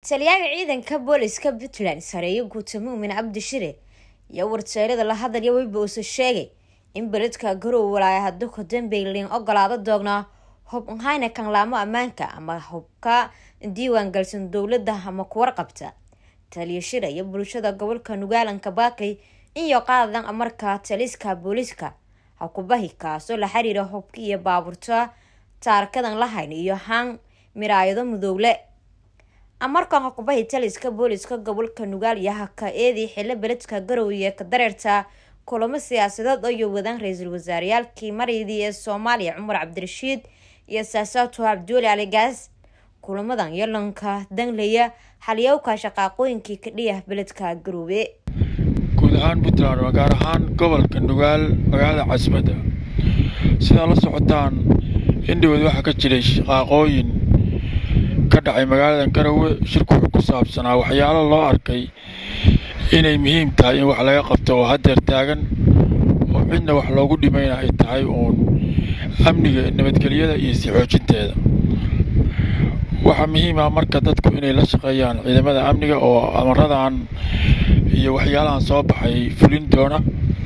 taliyaha ciidanka booliska puntland sareeyo guuta muumin cabdi shire iyo warteerada la hadalya weyba uuse sheegay in beledka garow walaaya haduka dambeylin ogolaado doogna hub nhayna kanlaamo ammaanka ama hubka diiwaan galsan dowladda ama kuwarqabta taliya shire iyo bulshada gobolka nugaalanka baakay iyo qaadadan amarka taliska booliska hakubahi kaasoo la xiriira hubka iyo baabuurta taarkadan lahayn iyo haan miraayado mudowle amarkan hakubahi taliska booliska gobolka nugaal iyo haka eedii xilo beledka garow iyo ka dareerta kulamo siyaasadeed oo iyo wadaan ra-iisul wasaareyaalkii mareydii ee soomaaliya cumar cabdirashiid iyo saasaato cabduuli aligaas kulamadan yolanka danglaya xaliyowka shaqaaqooyinkii ka dhiyah beledka garoobe guud ahaan puntland waa gaar ahaan gobolka nugaal magaalada caasimadda sidaa la socotaan indhoweed waxaa ka jiray shaqaaqooyin ka dhacay magaalada garowe shirku wuxuu ku saabsanaa waxyaalo loo arkay inay muhiim tahay in wax laga qabto oo haddeer taagan oo cidna wax loogu dhimayna ay tahay uun amniga nabadgelyada iyo sii xoojinteeda waxaa muhiim ah marka dadku inay la shaqeeyaan ciidamada amniga oo amaradan iyo waxyaalahan soo baxay fulin doona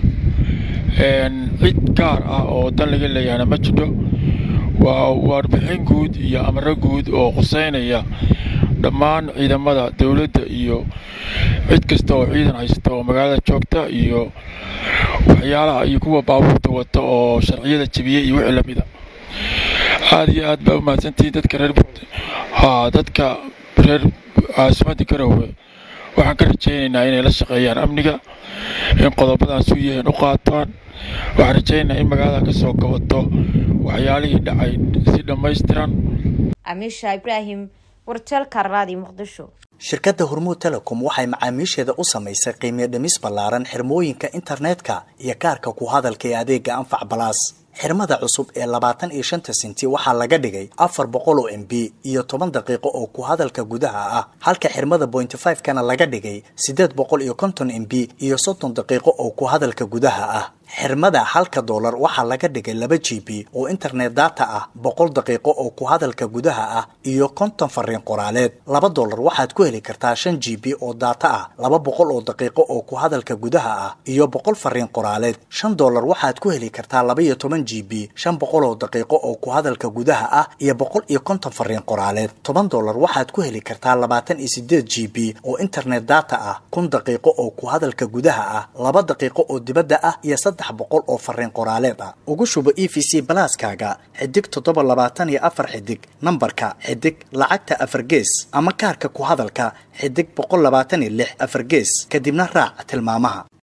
cid gaar ah oo dan laga leeyahana ma jidho waa warbixin guud iyo amaro guud oo quseynaya dhammaan ciidamada dowladda iyo cid kasta oo ciidan haysta oo magaalada joogta iyo waxyaalaha iyo kuwa baabuurta wata oo sharciyada jebiyey iyo wixii lamida aada iyo aad baa u mahadsantihiin dadka reer haa dadka reer caasimadda garowe waxaan ka rajaynaynaa inay la shaqeeyaan amniga in qodobadaas u yihiin u qaataan waxaan rajaynaynaa in magaalada ka soo gabato waxyaalihii dhacay si dhammaystiran amiisha ibraahim warteelka raadi muqdisho shirkadda hormuud telecom waxay macaamiisheeda u samaysay qiimiyo dhimis ballaaran xirmooyinka internetka iyo kaarka ku hadalka ee adeega anfac balaas xirmada cusub ee labaatan iyo shanta sinti waxaa laga dhigay afar boqol oo m b iyo toban daqiiqo oo ku hadalka gudaha ah halka xirmada bointy five kana laga dhigay siddeed boqol iyo konton m b iyo soddon daqiiqo oo ku hadalka gudaha ah xirmada halka doolar waxaa laga dhigay laba g b oo internet data ah boqol daqiiqo oo ku hadalka gudaha ah iyo konton fariin qoraaleed laba doolar waxaad ku heli kartaa shan g b oo data ah laba boqol oo daqiiqo oo ku hadalka gudaha ah iyo boqol fariin qoraaleed shan doolar waxaad ku heli kartaa laba iyo toban g b shan boqol oo daqiiqo oo ku hadalka gudaha ah iyo boqol iyo konton fariin qoraaleed toban doolar waxaad ku heli kartaa labaatan iyo sideed g b oo internet data ah kun daqiiqo oo ku hadalka gudaha ah laba daqiiqo oo dibadda ah iyo saddex boqol oo fariin qoraaleed ah ugu shubo e v c balaaskaaga xidig toddoba labaatan iyo afar xidig nambarka xidig lacagta afar gees ama kaarka ku hadalka xidig boqol labaatan iyo lix afar gees kadibna raac tilmaamaha